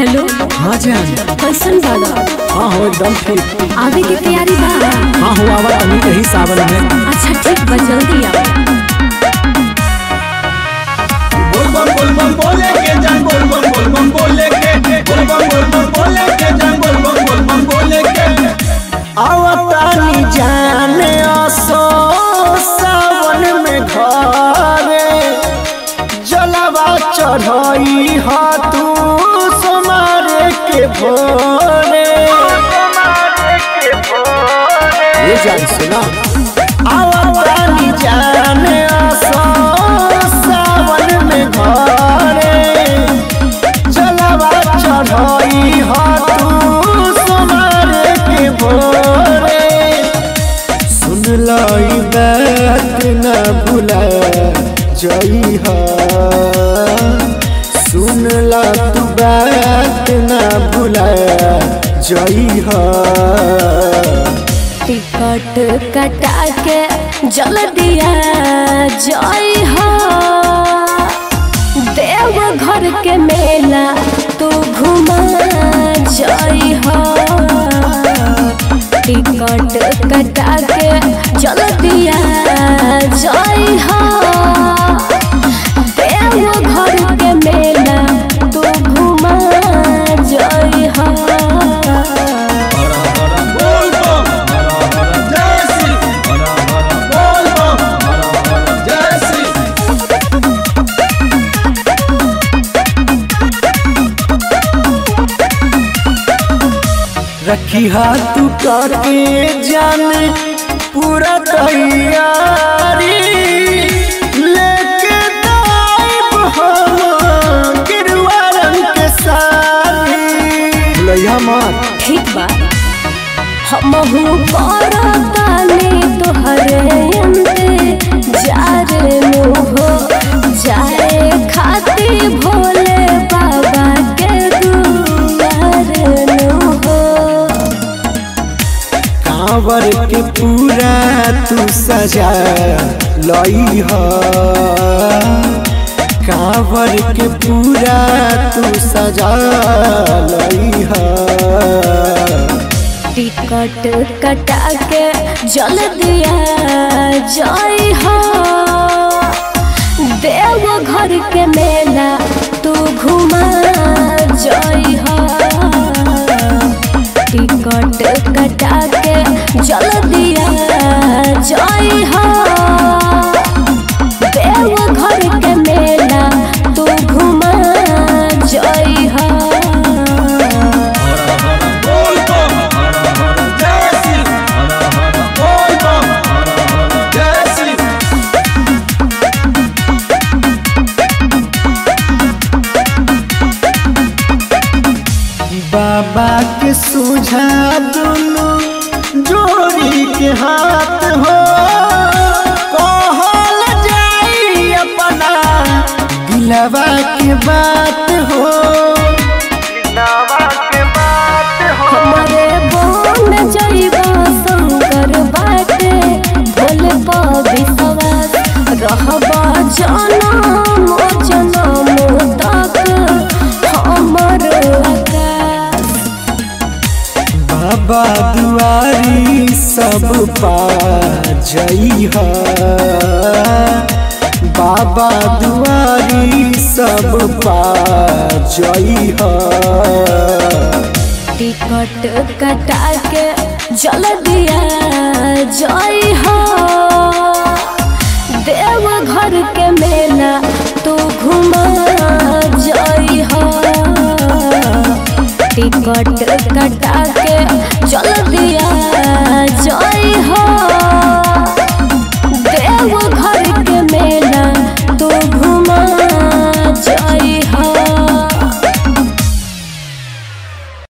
hello हाँ जान कैसन बाड़ा हाँ हो एकदम ठीक आवे के तैयारी बा हाँ हो आवा तनी यही सावन में अच्छा ठीक बा जल्दी आ बोलबम बोलबम बोले के जान बोलबम बोलबम बोले के बोलबम बोलबम बोले के जान बोलबम बोलबम बोले के आवतानी जाने असो सावन में घरे जलवा चढ़ई ह तू सोमारे के भोरे ये जान सुना आवतानी जाने असो सावन में घरे जलवा चढ़ई ह तू सोमारे के भोरे सुन लाई बात न भुला जई हा सुन ला तू बात न भुला जई हा टिकट कटा के जल्दिया जय हो देव घर के मेला तू घुमा जय हो टिकट कटा के जल्दिया जय हो देव घर के मेला तू घुमा जय हो हरा हरा बोलबम हरा हरा जय श्री हरा हरा बोलबम हरा हरा जय श्री रखी हाथ करके जान पूरा तैयारी लेके दाइब हम गिरुआ रंग के सारी भुलैया मत ठीक बा हमहू करतानी तोहरे अंते जारे मुहो जाए खाती भोले बाबा के दुआरे नुहो कांवर के पूरा तू सजा लई ह कांवर के पूरा तू सजा लई ह टिकट कटा के जल्दिया जय हो देव घर के मेला तू घुमा जय हो टिकट कटा के जल्दिया जय हो देव घर के मेला तू घुमा जय हो हरा हरा बोलबम हरा हरा जय श्री हरा हरा बोलबम हरा हरा जय श्री बाबा के सुझा दुनु जोड़ी के हाथ हो कहल जाई अपना दिलवा के बात हो हमरे बोन जइबा शंकर बाटे भोले विश्वास रहबा जनम जनम तक हमर आकाश बाबा दुआरी सब पा जई ह बाबा दुआरी सब पा जई ह टिकट कटा के जल्दिया जय हो देव घर के मेला तू घुमा जय हो टिकट कटा के जल्दिया जय हो